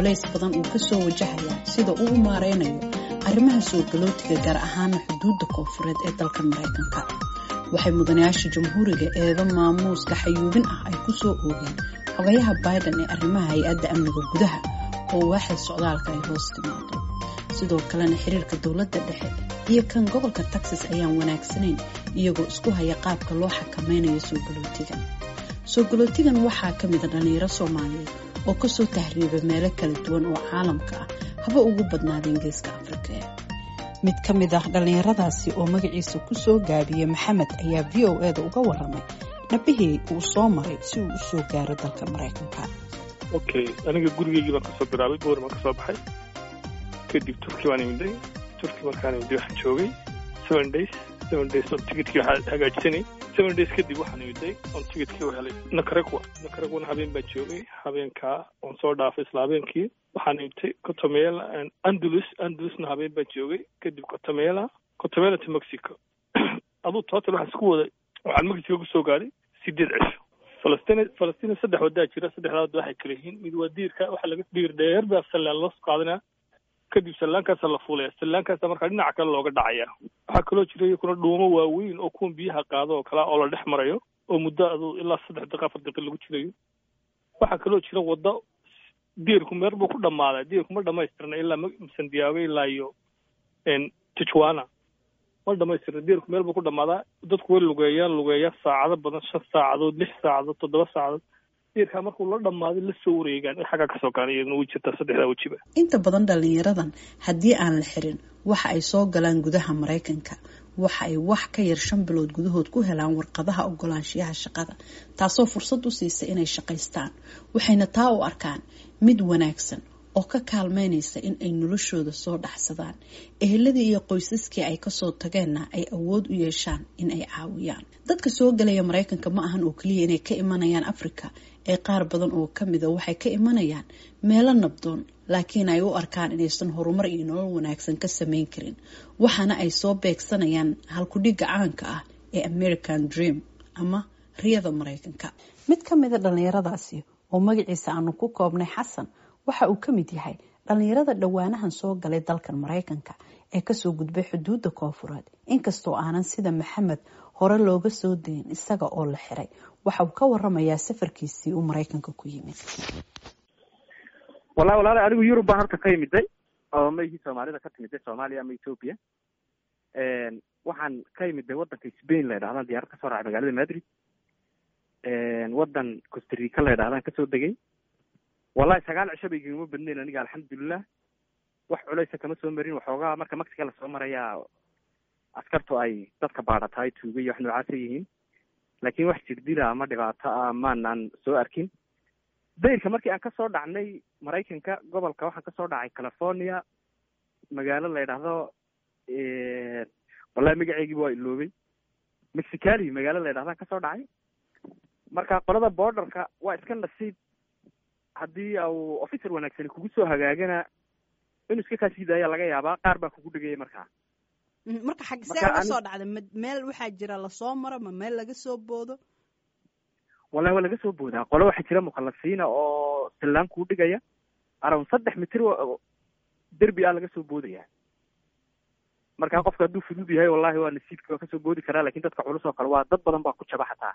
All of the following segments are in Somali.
culays badan uu ka soo wajahayaa sida uu u maareynayo arrimaha soo galootiga gaar ahaana xuduudda koonfureed ee dalka maraykanka waxay mudanayaasha jamhuuriga eedo maamuuska xayuubin ah ay ku soo oogeen xogayaha biden ee arrimaha hay-adda amniga gudaha oo waaxda socdaalka ay hoos timaado sidoo kalena xiriirka dowladda dhexe iyo kan gobolka texas ayaan wanaagsanayn iyagoo isku haya qaabka loo xakameynayo soo galootigan soo galootigan waxaa ka mida dhallinyaro soomaaliyeed oo kasoo tahriiba meelo kala duwan oo caalamka ah haba ugu badnaadeen geeska afrika mid ka mid ah dhallinyaradaasi oo magaciisa kusoo gaabiyey maxamed ayaa v o eda uga waramay nabihii uu soo maray si uu usoo gaaro dalka maraykanka okay aniga gurigeygii baan kasoo bilaabay boor baan kasoo baxay kadib turki baan imiday turki markaan imiday waxaan joogay seven days seven days on ticketkii waxaa hagaajisanay seven days kadib waxaan imiday on ticketkii u helay nakaragwa nakaragwana habeen baan joogay habeenkaa oon soo dhaafay isla habeenkii waxaan imitay cotomela andalus andalusna habeen baan joogay kadib cotomela cotomela to mexico aduu total waxaan isku waday waxaan mexico kusoo gaadhay sideed cisho falastiin falastiin saddex wadaa jira saddexdaa wada waxay kala yihiin mid waa diirka waxaa laga diir dheer baa sallaan loo qaadanaa kadib sallaankaasa la fuulaya sallaankaasa markaa dhinaca kale looga dhacaya waxaa kaloo jira iyakuna dhuumo waaweyn oo kuwan biyaha qaado oo kalea oo la dhex marayo oo muddo aduu ilaa saddex daqiiqa afar daqiiq lagu jirayo waxaa kaloo jira waddo diirku meer buu ku dhammaaday diirku ma dhamaystirna ilaa sandiaago ilaa iyo tijuana ma dhamaystirna diirku meel buu ku dhammaadaa dadku way lugeeyaan lugeeya saacado badan shan saacadood lix saacadood toddoba saacadood diirkaa markuu la dhammaaday la soo wareegaan xaggaa kasoo gaana iyadna way jirtaa saddexdaa wejiba inta badan dhallinyaradan haddii aan la xirin waxa ay soo galaan gudaha maraykanka waxa ay wax ka yar shan bilood gudahood ku helaan warqadaha ogolaanshiyaha shaqada taasoo fursad u siisa inay shaqaystaan waxayna taa u arkaan mid wanaagsan oo ka kaalmeynaysa in ay noloshooda soo dhaxsadaan eheladii iyo qoysaskii ay kasoo tageenna ay awood u yeeshaan in ay caawiyaan dadka soo galaya maraykanka ma ahan oo keliya inay ka imanayaan afrika ee qaar badan oo kamida waxay ka imanayaan meelo nabdoon laakiin ay u arkaan inaysan horumar iyo nolol wanaagsan ka sameyn karin waxaana ay soo beegsanayaan halkudhigga caanka ah ee american dream ama riyada maraykanka mid ka mida dhallinyaradaasi oo magaciisa aanu ku koobnay xasan waxa uu ka mid yahay dhallinyarada dhowaanahan soo galay dalkan maraykanka ee kasoo gudbay xuduudda koonfureed inkastoo aanan sida maxamed hore looga soo dayin isaga oo la xiray waxa uu ka waramayaa safarkiisii uu maraykanka ku yimid wallahi walaala anigu yurub baan horta ka imiday oo maihii soomaalida ka timiday soomaaliya ama ethoopia waxaan ka imiday waddanka spain la ydhahdan diyaarad kasoo raacay magaalada madrid waddan costarica la ydhahdaan kasoo degay wallahi sagaal cisho bay igama badnayn aniga alxamdulilah wax culeysa kama soo marin waxoogaa marka mexica lasoo marayaa askartu ay dadka baadhataay tuuga iyo wax noocaasa yihiin laakiin wax jirdila ama dhibaato ah maanaan soo arkin dayrka markii aan kasoo dhacnay maraykanka gobolka waxaan kasoo dhacay california magaalo la ydhaahdo wallahi magaceygiiba waa iloobay mexicali magaalo la ydhahdaan kasoo dhacay marka qolada borderka waa iska nasiib haddii au officer wanaagsani kugu soo hagaagana inuu iska kaa sii daaya laga yaabaa qaar baa kugu dhegaya markaa marka xag see uga soo dhacday ma meel waxaa jira lasoo maro ma meel laga soo boodo wallahi waa laga soo boodaa qole waxaa jira mukhalasiina oo sallaan kuu dhigaya around saddex mitir derbi ah laga soo boodaya marka qofka hadduu fudud yahay wallahi waa nasiibki waa kasoo boodi karaa lakin dadka culus oo kale waa dad badan baa ku jaba xataa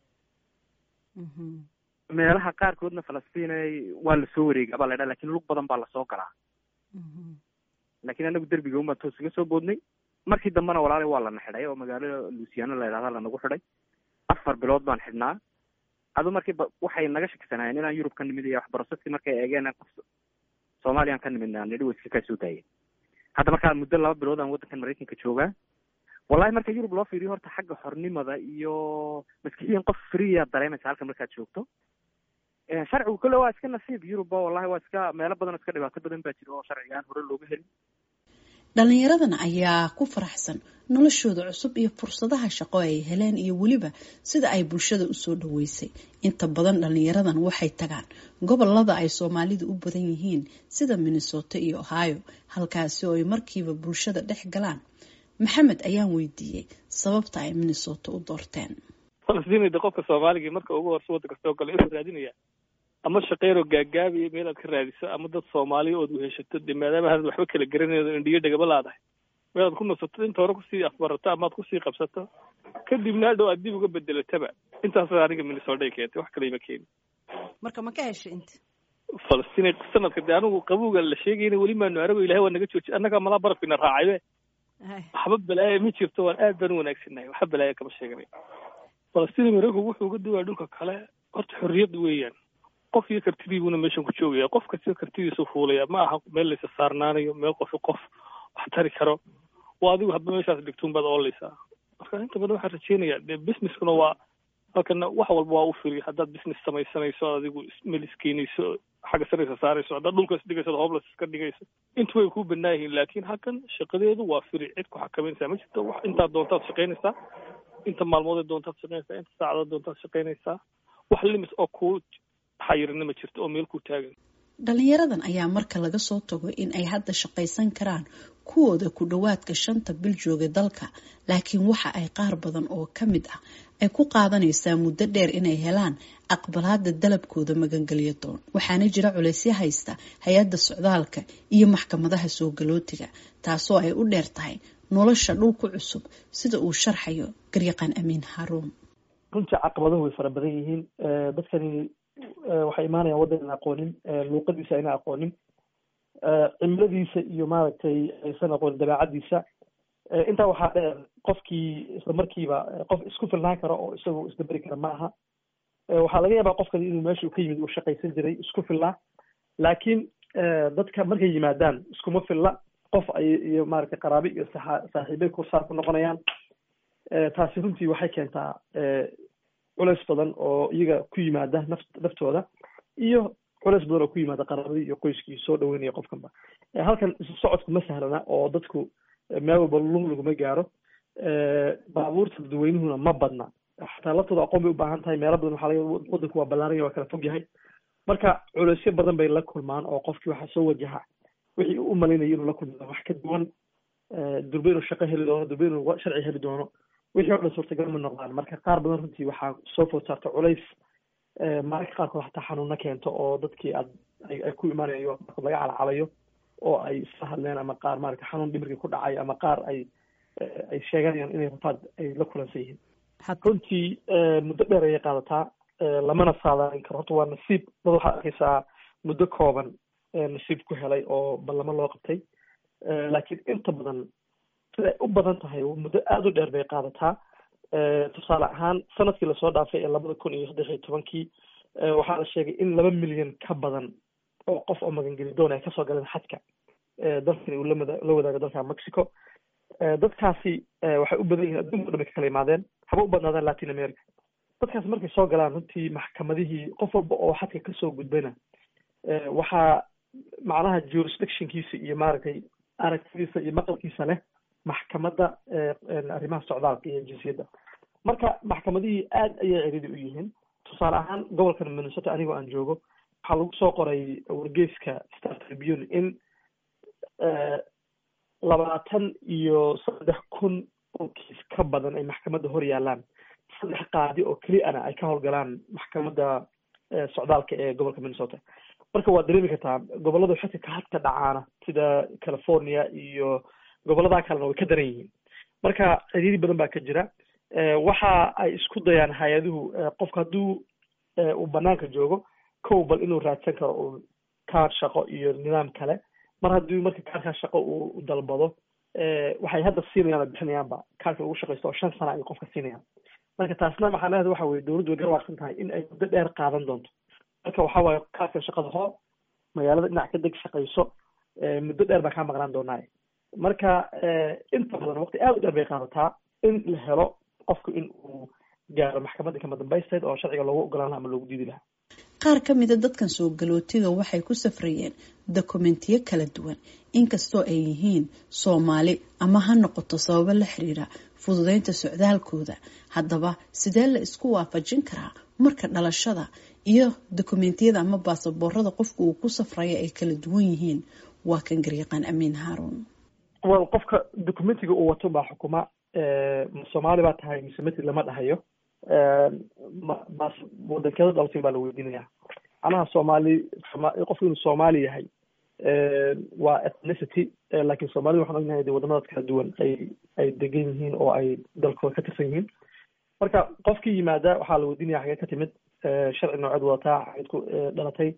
meelaha qaarkoodna falastiin waa lasoo wareega baa la ydhaha lakin lug badan baa lasoo galaa lakin anagu derbiga unbaa toos iga soo boodnay markii dambena walaali waa lana xidhay oo magaalo luciano la ydhahda lanagu xidhay afar bilood baan xidhnaa adu markii waxay naga shakisanaayeen inaan yurub ka nimid iyo wax broseski markay eegeen qof soomaaliyaan ka nimidna nidhi wa iska kaa soo daayeen hadda markaa muddo laba bilood aan waddankan maraykanka joogaa wallahi marka yurub loo fiiriyo horta xagga xornimada iyo maskixiyan qof freeya dareemaysa halka markaad joogto sharcigu kole waa iska nasiib yurubba wallahi waa iska meelo badan oo iska dhibaato badan baa jira oo sharcigaan hore looga helin dhallinyaradan ayaa ku faraxsan noloshooda cusub iyo fursadaha shaqo ay heleen iyo weliba sida ay bulshada usoo dhaweysay inta badan dhallinyaradan waxay tagaan gobolada ay soomaalidu u badan yihiin sida minnesota iyo ohio halkaasi oo ay markiiba bulshada dhex galaan maxamed ayaan weydiiyey sababta ay minnesota u doorteen falastiin de qofka soomaaliga marka ugu horse waddanka soo gala inuu raadinaya ama shaqeyroo gaagaabiya meel aad ka raadiso ama dad soomaaliya ood weheshato dee maadaama hanad waxba kala garanaydo indhiyo dhegaba laadahay meel aad ku nasato inta hore kusii afbarato ama aad kusii qabsato kadibna hadhow aad dib uga bedelataba intaas aniga minnesota keentay wax kale ima keeni marka ma ka heshay inta falastiin sanadka dee anigu qabowga la sheegayna weli maanu arago ilahay waa naga jooji annagaa malaa barafina raacaybe waxba balaaya ma jirto waan aad baan u wanaagsannahay waxba balaaya kama sheeganay falastiin maraykanku wuxuu uga duwaya dhulka kale horta xorriyad weeyaan qof iyo kartidiibuna meeshan ku joogaya qof kasta kartidiisu fuulaya ma aha meel laysa saarnaanayo meel qofi qof wax tari karo waa adigu hadba meeshaas dhigtuun baad ooleysaa marka inta badan waxaan rajeynayaa dee businesskuna waa halkana wax walba waa u firi haddaad business samaysanayso adigu meel iskeenayso xagga saraysa saarayso haddaad dhulka isdhigayso hoblas iska dhigayso intu way kuu banaa yihiin laakiin halkan shaqadeedu waa firi cid ku xakameynaysaa ma jirto wax intaad doontaad shaqaynaysaa inta maalmood doontaad shaqaynaysaa inta saacadood doontaad shaqaynaysaa wax limit oo kuu xayirina ma jirto oo meel ku taagan dhalinyaradan ayaa marka laga soo tago in ay hadda shaqaysan karaan kuwooda ku dhowaadka shanta bil jooga dalka laakiin waxa ay qaar badan oo ka mid ah ay ku qaadanaysaa muddo dheer inay helaan aqbalaada dalabkooda magangelyo doon waxaana jira culeysyo haysta hay-adda socdaalka iyo maxkamadaha soo galootiga taasoo ay u dheer tahay nolosha dhulku cusub sida uu sharxayo garyaqaan amiin haruun runtii caqabaduhu way fara badan yihiin dadkani waxay imaanayaan waddan aan aqoonin luuqadiisa ayna aqoonin cimiladiisa iyo maaragtay aysan aqoonin dabeecadiisa intaa waxaa dheer qofkii isla markiiba qof isku filnaan karo oo isagoo isdaberi kara ma aha waxaa laga yaabaa qofkani inuu meesha ka yimid uu shaqaysan jiray isku filnaa laakiin dadka markay yimaadaan iskuma filla qof ay iyo maaragtay qaraabi iyo saa saaxiibay kursaar ku noqonayaan taasi runtii waxay keentaa culeys badan oo iyaga ku yimaada naf naftooda iyo culeys badan oo ku yimaada qaraabadii iyo qoyskii soo dhaweynaya qofkanba halkan isu socodku ma sahlana oo dadku meel walba lug laguma gaaro baabuurta dadweynuhuna ma badna xataa laftooda aqoon bay u baahan tahay meelo badan waxaa laga wadanku waa ballaaranya waa kala fog yahay marka culeysyo badan bay la kulmaan oo qofkii waxaa soo wajaha wixii u malaynaya inuu la kulma wax ka duwan durbe inuu shaqo heli doono durbe inuu sharci heli doono wixii o dhan suurtagal ma noqdaan marka qaar badan runtii waxaa soo food saarta culays mararka qaarkood xataa xanuuna keento oo dadkii aad ay ku imaanayo laga calacalayo oo ay isla hadleen ama qaar maarata xanuun dhimirkii ku dhacay ama qaar ay ay sheeganayaan inay rafaad ay la kulansan yihiin runtii muddo dheer ayay qaadataa lamana saadaalin karo horta waa nasiib dad waxaad arkaysaa muddo kooban nasiib ku helay oo ballamo loo qabtay laakiin inta badan siday u badan tahay muddo aada u dheer bay qaadataa tusaale ahaan sanadkii lasoo dhaafay ee labada kun iyo saddex iyo tobankii waxaa la sheegay in laba milyan ka badan oo qof oo magangeli doon ay kasoo galeen xadka dalkani uu lamada la wadaago dalka mexico dadkaasi waxay u badan yihiin adduunka o dhan bay ka kala imaadeen haba u badnaadaan latin america dadkaasi markay soo galaan runtii maxkamadihii qof walba oo xadka kasoo gudbayna waxaa macnaha jurisdictionkiisa iyo maaragtay aragtidiisa iyo maqalkiisa leh maxkamadda arrimaha socdaalka iyo jinsiyadda marka maxkamadihii aad ayay ciriidi u yihiin tusaale ahaan gobolkan minnesota anigoo aan joogo waxaa lagu soo qoray wargeyska star tribune in labaatan iyo saddex kun oo kiis ka badan ay maxkamadda hor yaalaan saddex qaadi oo keliana ay ka howlgalaan maxkamadda socdaalka ee gobolka minnesota marka waad dareemi kartaa gobollada xilka ka hadka dhacaana sida california iyo gobolladaa kalena way ka daran yihiin marka ciriiri badan baa ka jira waxa ay isku dayaan hay-aduhu qofka hadduu uu banaanka joogo kow bal inuu raadsan karo uu kaar shaqo iyo nidaam kale mar haddii marka kaarkaa shaqo uu dalbado waxay hadda siinayaan oo bixinayaanba kaarka lagu shaqaysto oo shan sana ay qofka siinayaan marka taasna macnaheedu waxa weye dowladdu way garwaaqsan tahay in ay muddo dheer qaadan doonto marka waxa waaye kaarka shaqada hoo magaalada dhinac ka deg shaqayso muddo dheer baa kaa maqnaan doonaa marka inta badan waqti aada u dheer bay qaadataa in la helo qofku in uu gaaro maxkamadda kama dambaysteed oo sharciga loogu ogolaan laha ama loogu diidi lahaa qaar ka mida dadkan soo galootiga waxay ku safrayeen dokumentiyo kala duwan inkastoo ay yihiin soomaali ama ha noqoto sababo la xiriira fududeynta socdaalkooda haddaba sidee la isku waafajin karaa marka dhalashada iyo dokumentiyada ama baasaboorada qofku uu ku safraya ay kala duwan yihiin waa kan garyaqaan amiin haarun wel qofka documentiga uu wato baa xukuma ma soomaali baa tahay mise matri lama dhahayo ma wadankeeda dhalatay baa la weydiinaya macnaha soomaali qofku inuu soomaali yahay waa ethnicity laakiin soomaalida waxaan ognahay de wadamadaas kala duwan ay ay degan yihiin oo ay dalkooda ka tirsan yihiin marka qofkii yimaada waxaa la weydiinaya xagee ka timid sharci nooceed wadataa xageed ku dhalatay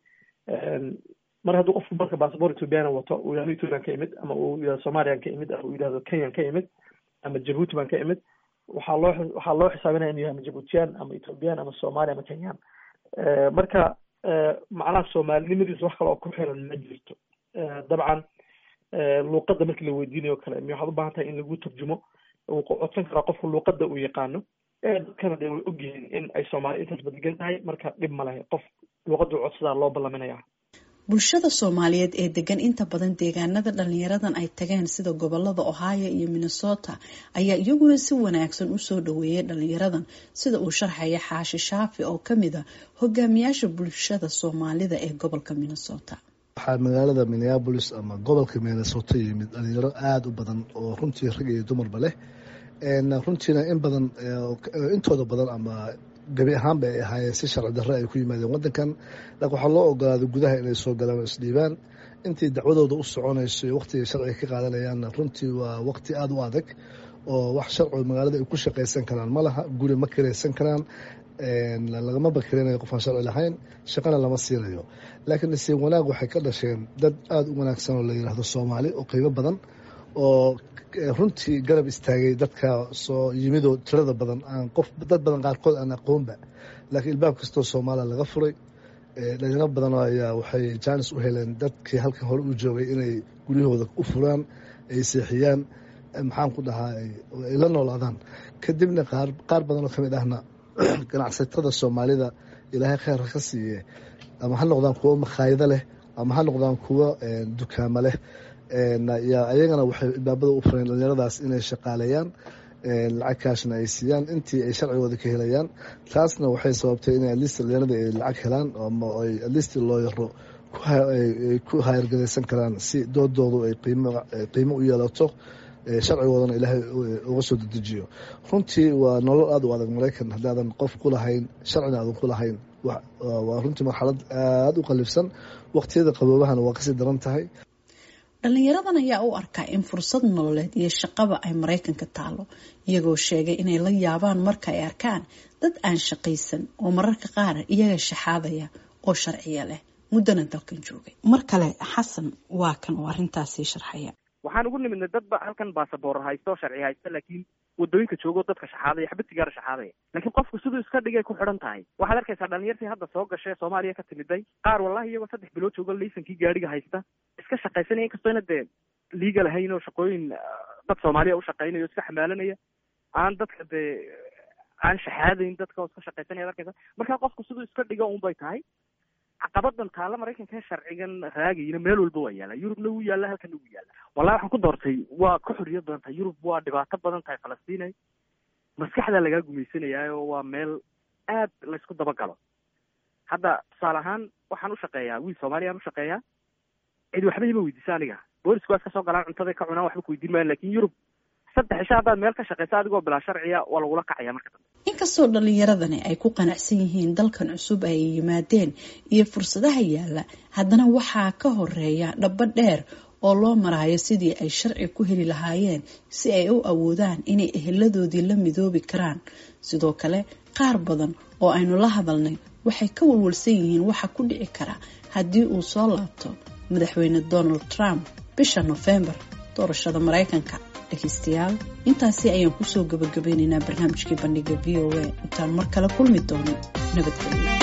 mar hadduu qofku marka bassabort ethoobiana wato uu yihahdo ethoobian ka imid ama uu yihahdo somalian ka imid ama uu yihahdo kenyan ka imid ama jabuuti baan ka imid waxaa loo waxaa loo xisaabinaya inuu yahay ama jabuutiyan ama ethoobiyan ama somali ama kenyan marka macnaha soomaalinimadiisa wax kale oo ku xiran ma jirto dabcan luuqadda markii la weydiinayo kale mi waxaad u baahan tahay in lagu turjumo uu codsan karaa qofku luuqadda uu yaqaano dadkana de way ogyihiin in ay soomaali intaas badgan tahay marka dhib ma lehe qof luuqadda u codsadaa loo ballaminaya bulshada soomaaliyeed ee degan inta badan deegaanada dhalinyaradan ay tageen sida gobolada ohio iyo minnesota ayaa iyaguna si wanaagsan usoo dhaweeyay dhalinyaradan sida uu sharxaya xaashi shaafi oo kamid a hogaamiyaasha bulshada soomaalida ee gobolka minnesota waxaa magaalada minneabolis ama gobolka minnesota yimid dhalinyaro aada u badan oo runtii rag iyo dumarba leh runtiina in badan intooda badan ama gabi ahaanba ay ahaayeen si sharci darre ay ku yimaadeen waddankan laakiin waxaa loo ogolaaday gudaha inay soo galaan oo isdhiibaan intii dacwadooda u soconayso iyo waqtiga sharciga ka qaadanayaanna runtii waa waqti aada u adag oo wax sharcigo magaalada ay ku shaqaysan karaan ma laha guri ma kiraysan karaan lagama bakirinayo qofaan sharci lahayn shaqana lama siinayo laakiin nasiib wanaag waxay ka dhasheen dad aada u wanaagsan oo la yidhaahdo soomaali oo qiimo badan oo runtii garab istaagay dadka soo yimidoo tirada badan aan qof dad badan qaarkood aan aqoonba laakiin ilbaab kastoo soomaaliya laga furay dhalinyaro badan ayaa waxay jaanis u heleen dadkii halkan hore u joogay inay guryahooda u furaan ay seexiyaan maxaan ku dhahaa ay la noolaadaan kadibna qaar qaar badan oo kamid ahna ganacsatada soomaalida ilaahay kheyrka ka siiye ama ha noqdaan kuwo makhaayado leh ama ha noqdaan kuwo dukaamo leh ayagana waxay ilbaabada u fureen dhalinyaradaas inay shaqaaleeyaan lacag kaashna ay siiyaan intii ay sharcigooda ka helayaan taasna waxay sababtay in alist dhalinyarada ay lacag helaan ama ay alist loo yaro ku hayargadaysan karaan si doodoodu ay qiimo u yeelato sharcigoodana ilaahay uga soo dedejiyo runtii waa nolol aada u adag maraykan haddaadan qof ku lahayn sharcina aadan ku lahayn waa runtii marxalad aada u qalifsan waqtiyada qaboobahana waa kasii daran tahay dhalinyaradan ayaa u arkaa in fursad nololeed iyo shaqaba ay maraykanka taalo iyagoo sheegay inay la yaabaan marka ay arkaan dad aan shaqaysan oo mararka qaar iyaga shaxaadaya oo sharciya leh muddana dalkan joogay mar kale xasan waa kan oo arrintaasii sharxaya waxaan ugu nimidnay dadba halkan basaboor haysta oo sharci haysta laakiin wadooyinka joogo dadka shaxaadaya xabad sigaara shaxaadaya laakiin qofku siduu iska dhigay ku xidhan tahay waxaad arkaysaa dhalinyartii hadda soo gashay soomaaliya ka timiday qaar wallahi iyagoo saddex bilood joogo laysankii gaadhiga haysta iska shaqaysanaya inkastoo ina dee liiga lahayn oo shaqooyin dad soomaaliya u shaqaynaya o iska xamaalanaya aan dadka dee aan shaxaadayn dadka oo iska shaqaysanaya ad arkaysa markaa qofku siduu iska dhigo un bay tahay caqabadan taalla maraykanka sharcigan raagayna meel walba waa yaala yurubna wuu yaalla halkana wuu yaalla wallahi waxaan ku doortay waa ka xorriyad badan tahay yurub waa dhibaato badan tahay falastiinay maskaxdaa lagaa gumaysanayaayo waa meel aad laysku dabagalo hadda tusaale ahaan waxaan u shaqeeyaa wiil soomaaliyaan u shaqeeyaa cid waxba ima weydiisa aniga boolisku waa iska soo galaan cuntaday ka cunaan waxba ku weydiin maayan lakin yurub saddex isha haddaad meel ka shaqaysa adigoo bilaa sharciya waa lagula kacaya marka dambe inkastoo dhalinyaradani ay ku qanacsan yihiin dalkan cusub ay yimaadeen iyo fursadaha yaalla haddana waxaa ka horeeya dhabo dheer oo loo maraayo sidii ay sharci ku heli lahaayeen si ay u awoodaan inay eheladoodii la midoobi karaan sidoo kale qaar badan oo aynu la hadalnay waxay ka walwalsan yihiin waxa ku dhici kara haddii uu soo laabto madaxweyne donald trump bisha nofembar doorashada maraykanka dhegeystayaal intaasi ayaan kusoo gabagabeynaynaa barnaamijkii bandhiga v o a intaan mar kale kulmi doono nabadgelyo